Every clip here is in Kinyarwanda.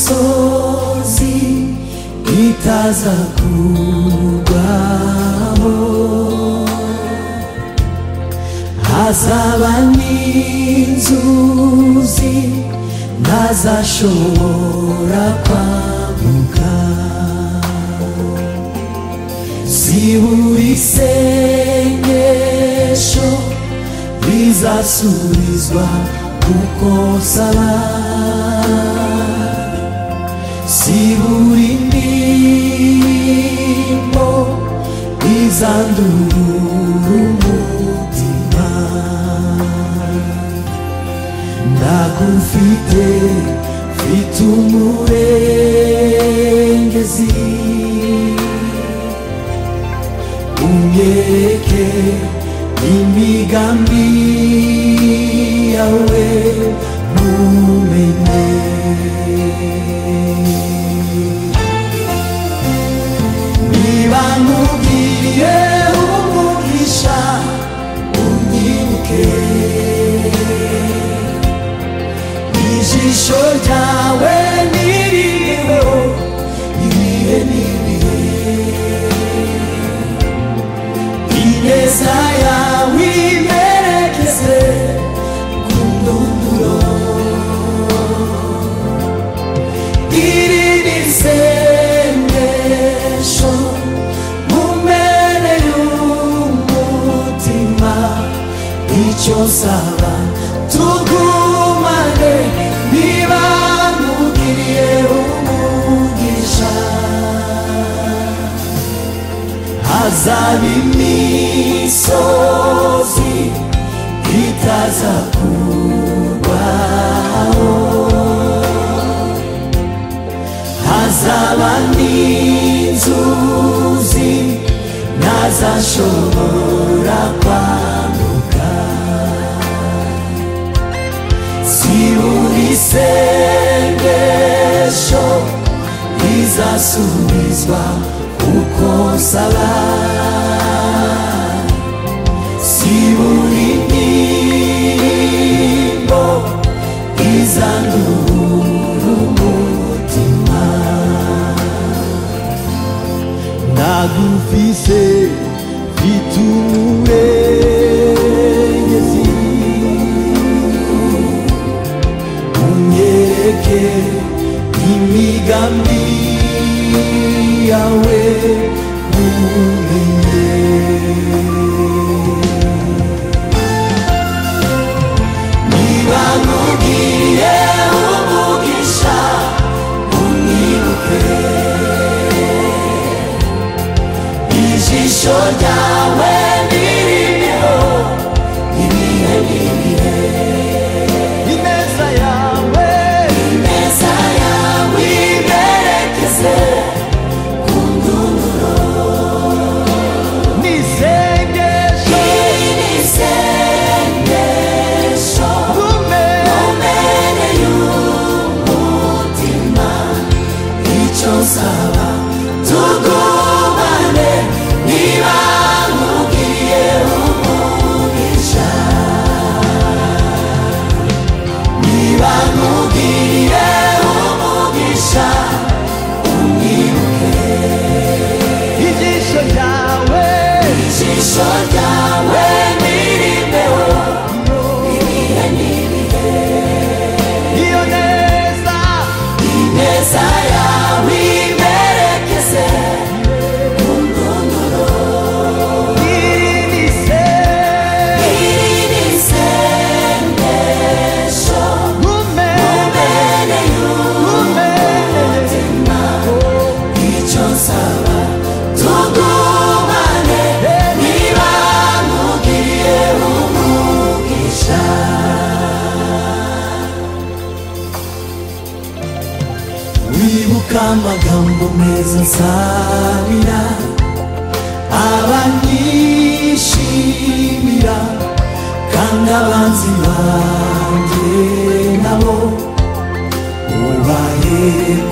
imisozi itaza kugwaho hazaba n'inzuzi ntazashobora kwambuka zibura isengesho rizasubizwa kuko saba zibura indirimbo izandurura umutima ndagufite mfite umurengezi umyeke imigambi yawe mumenye niba nkubwiye umugisha unyibuke ijisho ryawe niriho ibihe n'ibihe ineza yawe imerekeze ku ndunduro iri ni isengesho mu mpera y'umutima icyo nsaba tugumane niba nkugiriye umugisha hazaba imisozi itaza kurwaho hazaba n'inzuzi ntazashobora kwambuka zibura isengesho rizasubizwa uko nsaba zibura indirimbo izandurura umutima ndagufise mfite umurengezi unyereke imigambi yawe mumenye niba nkubwiye umugisha unyibuke ijisho ryawe niriho ibihe n'ibihe ineza yawe ineza yawe iberekeze ku ndunduro n'isengesho iyi ni isengesho mumenye y'umutima icyo nsaba tugumane niba nkubwiye umugisha niba nkubwiye umugisha unyibuke ijisho ryawe ijisho ryawe nirimbeo ibihe n'ibihe iyo neza ineza yawe imerekeze ku ndunduro iri ni se- iri ni isengesho mumbere y'umutima icyo nsaba tugumane niba nkubwiye umugisha wibuka amagambo meza nsabira abanyishimira kandi abanzi banjye nabo ubaye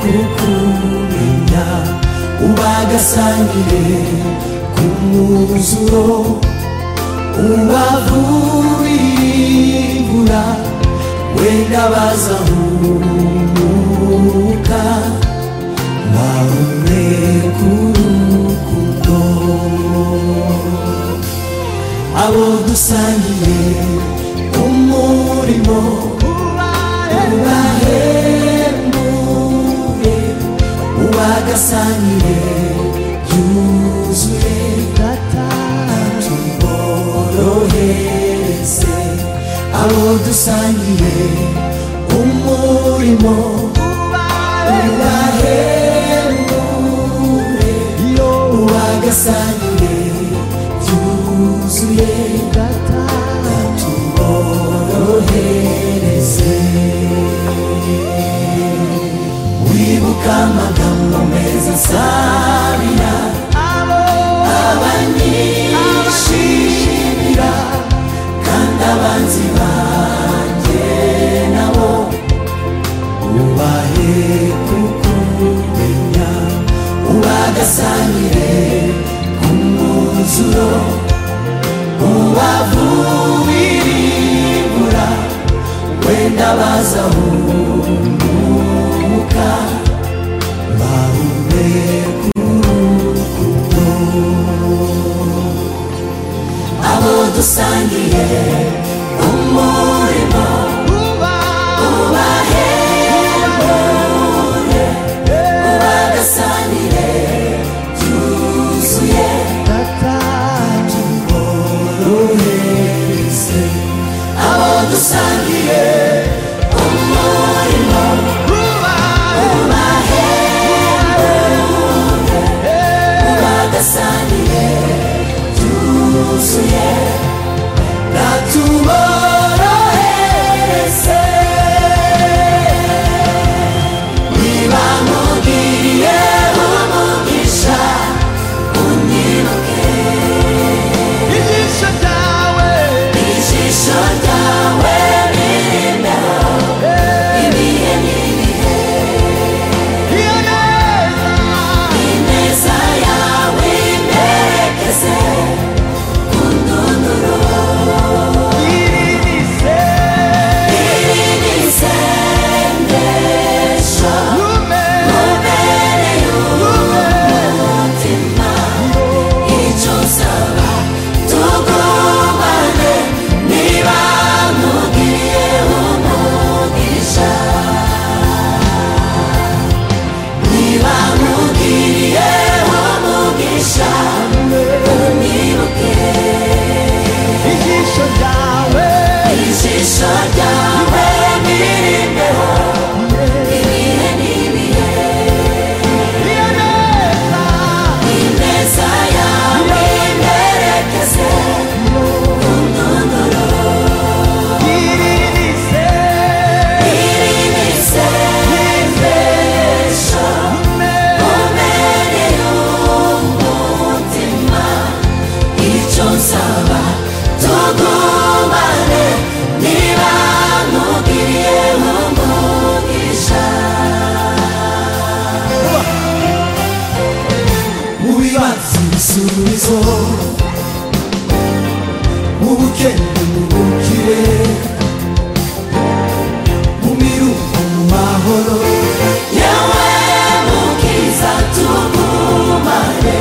kukumenya ubagasangire ku mwuzuro ubavuribura wenda bazahumuka bahumeka urukundo abo dusangiye umurimo ubahembuye ubagasangiye yuzuye tuborohereze abo dusangiye umurimo ubahembuye ubagasangiye yuzuye tuborohereze wibuka amagambo meza nsabira abanyishimira kandi abanzi banjye nabo ubahe kukumenya ubagasanire ku mwuzuro ubavubiribura wenda bazahumuka bahumeka abo dusangiye umurimo ubahembuye ubagasanire byuzuye tuborohereze abo dusangiye umurimo ubahembuye ubagasanire byuzuye natuborohereze niba mugiriye umugisha unyibuke ijisho ryawe ririnde ibihe n'ibihe ineza yawe imperekeze ku ndunduro iri ni isengesho mubereye umutima icyo nsaba tugumane niba nkugiriye umugisha niba nkugiriye umugisha unyibuke ijisho ryawe n'irimbeho ibihe n'ibihe ineza yawe imperekeze undunduro iri ni isengesho mubereye umutima icyo nsaba tugumane niba nkugiriye umugisha mu bibazo ibisubizo mu bukene mu bukire mu miruko mu mahoro yewe mukiza tugumane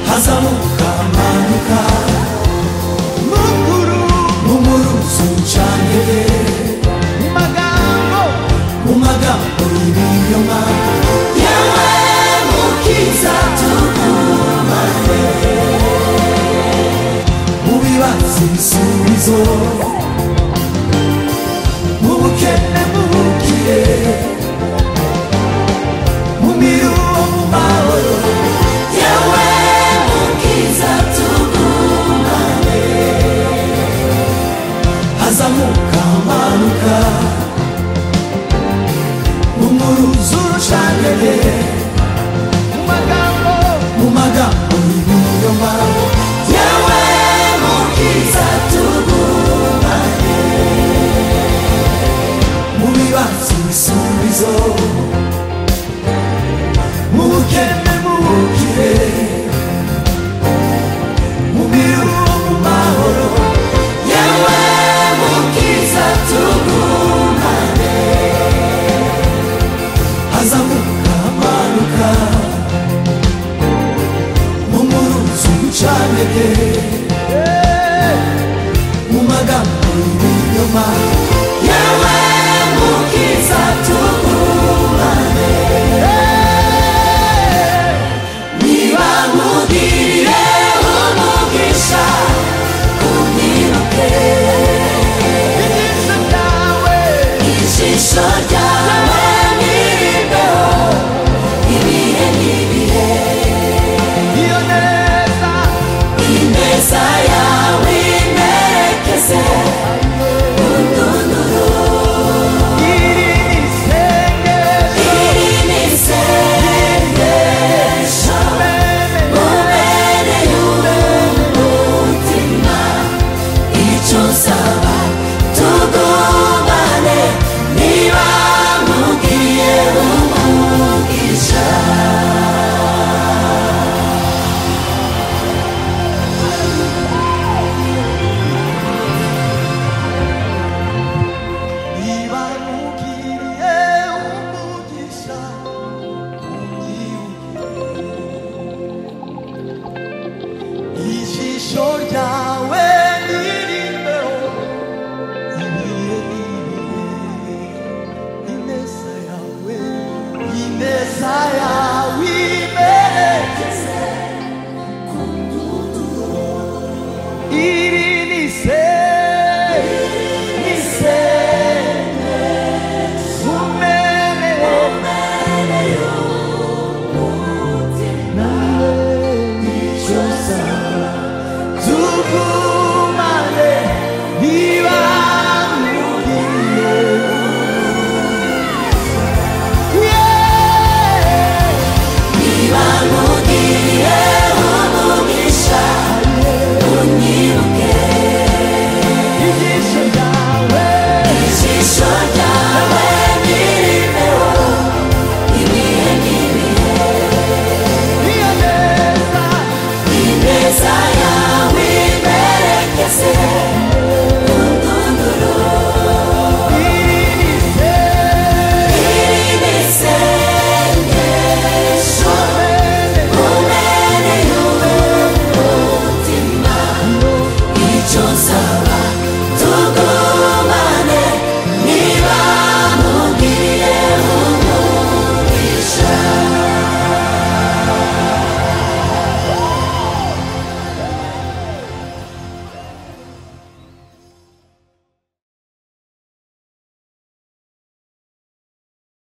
hazamuka amanuka mu muruzi ucanire mu magambo y'ibinyoma yewe mukiza tugumane mu bibazo ibisubizo mu bukene mu bukire mu miruko mu mahoro yewe mukiza tugumane hazamuka amanuka mu muruzi urucanire mu magambo y'ibinyoma yewe mukiza tugumane mu bibazo ibisubizo mu bukene mu bukire mu miruko mu mahoro yewe mukiza pekee